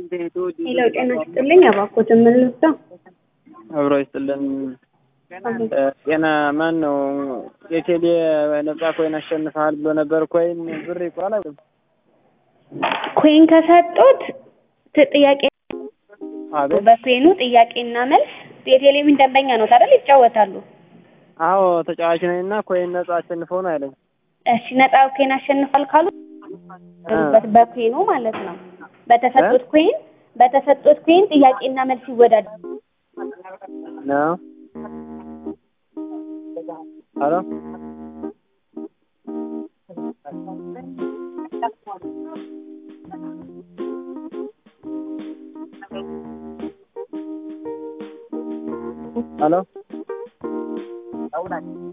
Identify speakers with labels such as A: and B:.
A: ሄሎ ጤና ይስጥልኝ። እባክዎት ምን ልርዳው?
B: አብሮ ይስጥልን። ጤና ማን ነው? የቴሌ ነጻ ኮይን አሸንፈሃል ብሎ ነበር። ኮይን ብር ይቆራል።
A: ኮይን ከሰጡት ጥያቄ
B: አቤት።
A: በኮይኑ ጥያቄና መልስ የቴሌቪዥን ደንበኛ ነው አይደል? ይጫወታሉ።
B: አዎ ተጫዋች ነኝ እና ኮይን ነጻ አሸንፈው ነው ያለኝ።
A: እሺ ነጻ ኮይን አሸንፏል ካሉ በኮይኑ ማለት ነው። በተሰጡት ኮይን በተሰጡት ኮይን ጥያቄና መልስ ይወዳደራሉ።
B: ነው ሄሎ ሄሎ